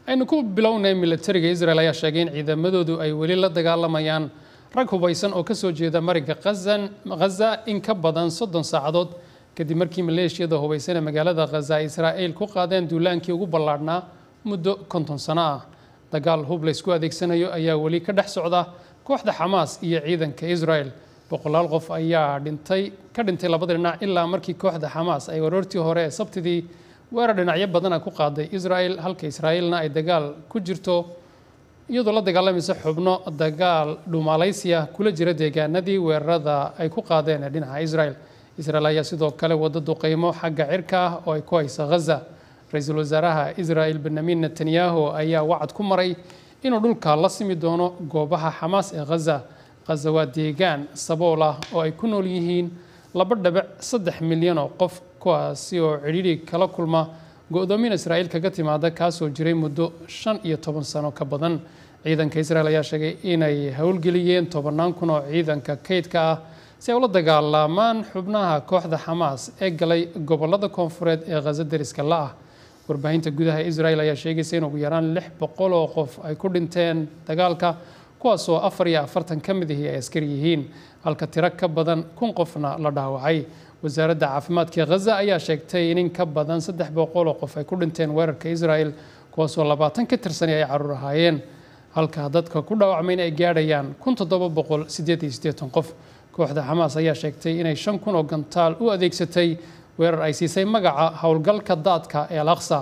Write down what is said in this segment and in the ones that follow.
aynu ku bilownay militariga israel ayaa sheegay in ciidamadoodu ay weli la dagaalamayaan rag hubaysan oo kasoo jeeda mariga khaza in ka badan soddon saacadood kadib markii maleeshiyada hubaysan ee magaalada khaza ay israa'iil ku qaadeen duulaankii ugu ballaadhnaa muddo konton sano ah dagaal hub laysku adeegsanayo ayaa weli ka dhex socda kooxda xamaas iyo ciidanka israel boqolaal qof ayaa dhintay ka dhintay labada dhinac ilaa markii kooxda xamaas ay waroortii hore ee sabtidii weerar dhinacyo badana ku qaaday israel halka israa'iilna ay dagaal ku jirto iyadoo la dagaalamaysa xubno dagaal dhuumaalaysiya kula jira deegaanadii weerarada ay ku qaadeen ee dhinaca israel israel ayaa sidoo kale wada duqeymo xagga cirka ah oo ay ku haysa ghaza ra-iisul wasaaraha israel benyamin netanyahu ayaa wacad ku maray inuu dhulka la simi doono goobaha xamaas ee ghaza ghaza waa deegaan sabool ah oo ay ku nool yihiin laba dhabic saddex milyan oo qof kuwaasi oo cidhiidhi kala kulma go-doomin israa'iil kaga timaada kaasoo jiray muddo shan iyo toban sano ka badan ciidanka israel ayaa sheegay inay howlgeliyeen tobannaan kun oo ciidanka kaydka ah si ay ula dagaalamaan xubnaha kooxda xamaas ee galay gobolada koonfureed ee khaza deriska la-ah warbaahinta gudaha israel ayaa sheegaysa in ugu yaraan lix boqol oo qof ay ku dhinteen dagaalka kuwaasoo afar iyo afartan ka mid ihii ay askari yihiin halka tiro ka badan kun qofna la dhaawacay wasaaradda caafimaadka khaza ayaa sheegtay in in ka badan saddex boqol oo qof ay ku dhinteen weerarka israel kuwaasoo labaatan ka tirsani ay caruur ahaayeen halka dadka ku dhaawacmayna ay gaadhayaan kun toddoba boqol sideed iyo siddeetan qof kooxda xamaas ayaa sheegtay inay shan kun oo gantaal u adeegsatay weerar ay siisay magaca howlgalka daadka ee al aqsa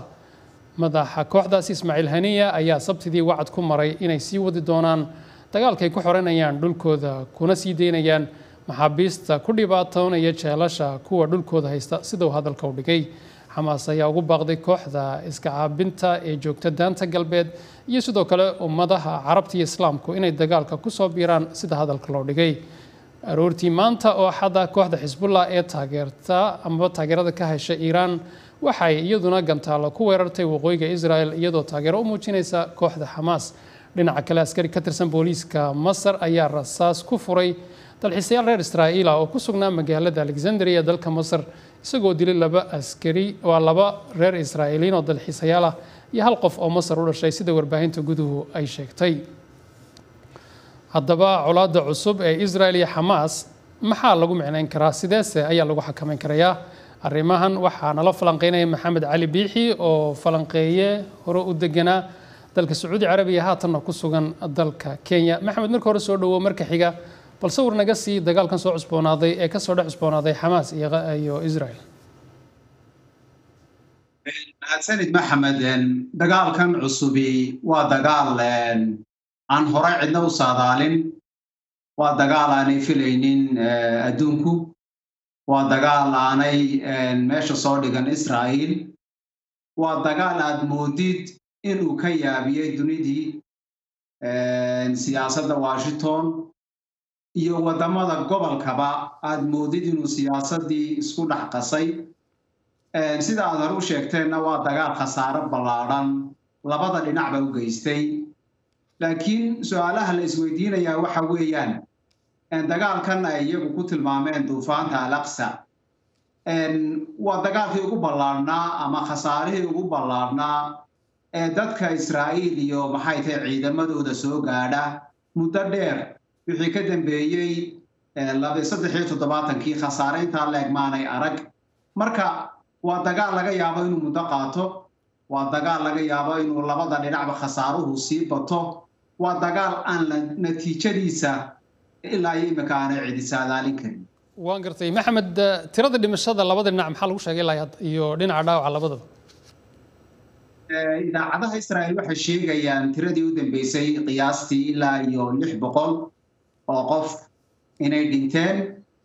madaxa kooxdaasi ismaaciil haniya ayaa sabtidii wacad ku maray inay sii wadi doonaan dagaalkay ku xoranayaan dhulkooda kuna sii daynayaan maxaabiista ku dhibaatoonaya jeelasha kuwa dhulkooda haysta sidau hadalka u dhigay xamaas ayaa ugu baaqday kooxda iska caabinta ee joogta daanta galbeed iyo sidoo kale ummadaha carabta iyo islaamku inay dagaalka kusoo biiraan sida hadalka loo dhigay aroortii maanta oo axada kooxda xisbullah ee taageerta amaba taageerada ka hesha iiraan waxay iyaduna gantaalo ku weerartay waqooyiga israel iyadoo taageero u muujinaysa kooxda xamaas dhinaca kale askari ka tirsan booliiska masar ayaa rasaas ku furay dalxiisayaal reer israa'iil ah oo ku sugnaa magaalada alexandria ee dalka masar isagoo dilay laba askari waa laba reer israa'iiliin oo dalxiisayaal ah iyo hal qof oo masar u dhashay sida warbaahinta guduhu ay sheegtay haddaba colaadda cusub ee israel iyo xamaas maxaa lagu micnayn karaa sideese ayaa lagu xakamayn karayaa arrimahan waxaa nala falanqeynaya maxamed cali biixi oo falanqeeye hore u deganaa dalka sacuudi carabiya haatanna ku sugan dalka kenya maxamed marka hore soo dhawo marka xiga bal sawir naga sii dagaalkan soo cusboonaaday ee kasoo dhex cusboonaaday xamaas iyo israel mahadsanid maxamed dagaalkan cusubi waa dagaal aan horey cidna u saadaalin waa dagaal aanay filaynin adduunku waa dagaal aanay meesha soo dhigan israa'iil waa dagaal aad moodid inuu ka yaabiyey dunidii siyaasadda washington iyo waddamada gobolkaba aad moodid inuu siyaasaddii isku dhex qasay sida aad hore u sheegteenna waa dagaal khasaaro ballaadhan labada dhinacba u geystay laakiin su-aalaha la isweydiinayaa waxa weeyaan dagaalkan ay iyagu ku tilmaameen duufaanta alaqsa waa dagaalkii ugu ballaadhnaa ama khasaarihii ugu ballaadhnaa ee dadka israa'iil iyo maxay tahay ciidamadooda soo gaadha muddo dheer wixii ka dambeeyey saddex iyo toddobaatankii khasaare intaa leeg maanay arag marka waa dagaal laga yaabo inuu muddo qaato waa dagaal laga yaabo inuu labada dhinacba khasaaruhu sii bato waa dagaal aan natiijadiisa ilaa iyo imika aanay cidi saadaalin karin waan gartay maxamed tirada dhimashada labada dhinac maxaa lagu sheegay ilaa iyo dhinaca dhaawaca labadaba idaacadaha israa'iil waxay sheegayaan tiradii u dambeysay qiyaastii ilaa iyo lix boqol oo qof inay dhinteen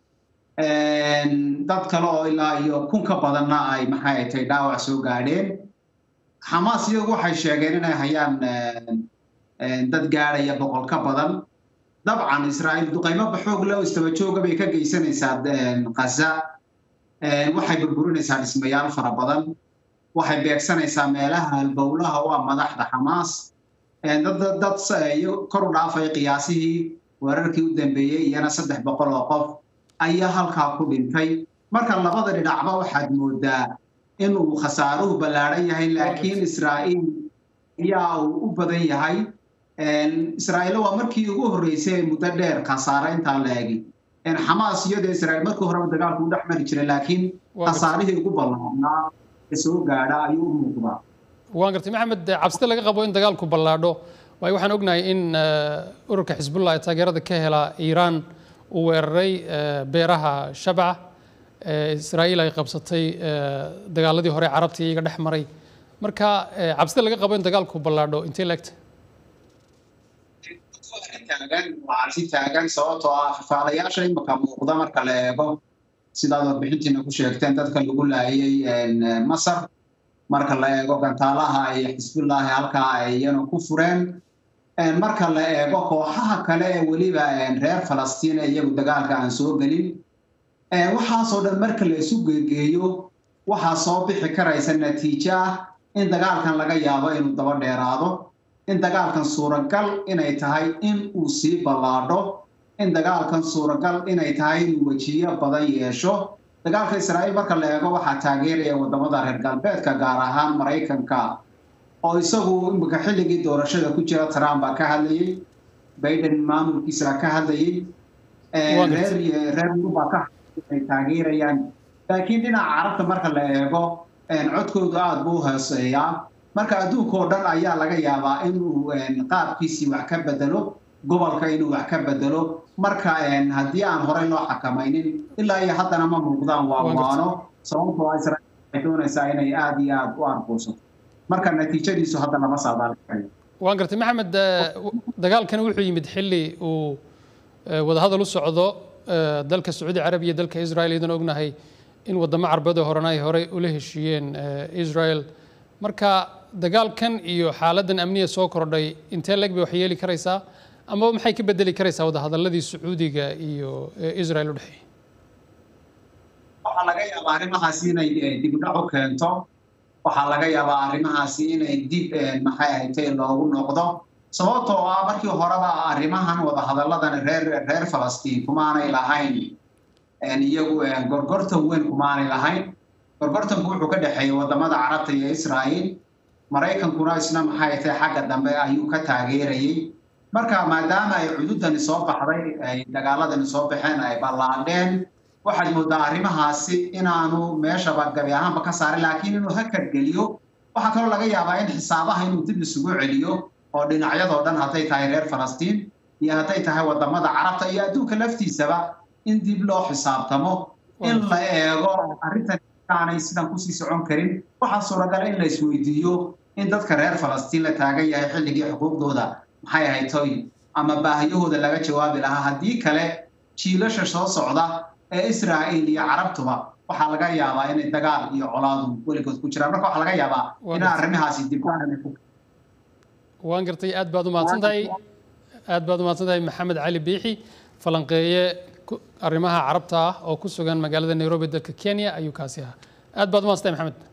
dad kale oo ilaa iyo kun ka badanna ay maxay tahay dhaawac soo gaadheen xamaas iyagu waxay sheegeen inay hayaan dad gaadhaya boqol ka badan dabcan israa'iil duqaymo baxoog leh oo istaba jooga bay ka geysanaysaa khaza waxay burburinaysaa dhismayaal fara badan waxay beegsanaysaa meelaha halbowlaha waa madaxda xamaas dad kor u dhaafay qiyaasihii weerarkii u dambeeyey iyana saddex boqol oo qof ayaa halkaa ku dhintay marka labada dhinacba waxaad moodaa inuu khasaaruhu ballaadhan yahay laakiin israa'iil ayaa uu u badan yahay israa'iil waa markii ugu horreysay muddo dheer khasaare intaa la egi xamaas iyadoo israa'iil markii horeba dagaalku u dhex mari jiray laakiin khasaarihii ugu ballaarnaa ee soo gaadha ayuu u muuqdaa waan gartay maxamed cabsida laga qabo in dagaalku ballaadho waayo waxaan ognahay in ururka xisbullah ee taageerada ka hela iiraan uu weeraray beeraha shabca israa'iil ay qabsatay dagaaladii hore carabta iyaga dhex maray marka cabsida laga qabo in dagaalku ballaadho intee laegta taagan waa cabsi taagan sababtoo ah faalayaasha imika muuqda marka la eego sidaad warbixintiina ku sheegteen dadka lagu laayay masar marka la eego gantaalaha iyo xisbullaahi halkaa ay iyana ku fureen marka la eego kooxaha kale ee weliba reer falastiin ee iyagu dagaalka aan soo gelin waxaasoo dhan marka la isu geegeeyo waxaa soo bixi karaysa natiijo ah in dagaalkan laga yaabo inuu daba dheeraado in dagaalkan suuragal inay tahay in uu sii ballaadho in dagaalkan suuragal inay tahay inuu wejiyo badan yeesho dagaalka israa'iil marka la eego waxaa taageeraya waddamada reer galbeedka gaar ahaan maraykanka oo isagu imika xilligii doorashada ku jira trump baa ka hadlayey biden maamulkiisa ka hadlayey reer reer yurubaa ka ay taageerayaan laakiin dhinaca carabta marka la eego codkoodu aada buu hooseeyaa marka adduunkao dhan ayaa laga yaabaa inuu qaabkiisii wax ka bedelo gobolka inuu wax ka bedelo marka haddii aan horey loo xakamaynin ilaa iyo haddana ma muuqdaan waa waano sababtoo israa'iil waxay doonaysaa inay aada iyo aada u argoosato marka natiijadiisu hadda lama saadaalikayo waan gartay maxamed dagaalkan wuxuu yimid xilli uu wadahadal u socdo dalka sacuudi carabiya dalka israel iyadan ognahay in wadamo carbeedoo horena ay horey ula heshiiyeen israel marka dagaalkan iyo xaaladdan amniya soo kordhay intee leeg bay wax yeeli karaysaa amaba maxay ka bedeli karaysaa wadahadaladii sacuudiga iyo israel u dhexeeyey waxaa laga yaabaa arrimahaasi inay dib u dhac u keento waxaa laga yaabaa arrimahaasi inay dib maxay ahaytay loogu noqdo sababtoo ah markii horeba arrimahan wadahadalladan reer reer falastiin kumaanay lahayn iyagu gorgortan weyn kumaanay lahayn gorgortanku wuxuu ka dhexeeyey wadamada carabta iyo israa'iil maraykankuna isna maxay tahay xagga dambe ayuu ka taageerayey marka maadaama ay cududani soo baxday ay dagaaladani soo baxeen ay ballaadheen waxaad moodaa arrimahaasi inaanu meeshaba gabi ahaanba ka saarin laakiin inuu hakad geliyo waxaa kaloo laga yaabaa in xisaabaha inuu dib isugu celiyo oo dhinacyadoo dhan hadday tahay reer falastiin iyo hadday tahay wadamada carabta iyo adduunka laftiisaba in dib loo xisaabtamo in la eego arrintan aanay sidan kusii socon karin waxaa suuragal in la isweydiiyo in dadka reer falastiin la taagan yahay xilligii xuquuqdooda maxay ahayd toy ama baahiyahooda laga jawaabi lahaa haddii kale jiilasha soo socda ee israa'iil iyo carabtuba waxaa laga yaabaa inay dagaal iyo colaadu weligood ku jiraan marka waxaa laga yaabaa in arrimahaasi dib waan gartay aad baad u mahadsan tahay aad baad u mahadsan tahay maxamed cali biixi falanqeeye arrimaha carabta ah oo ku sugan magaalada nairobi dalka kenya ayuu kaasi ahaa aad baad u mahadsan tahay maxamed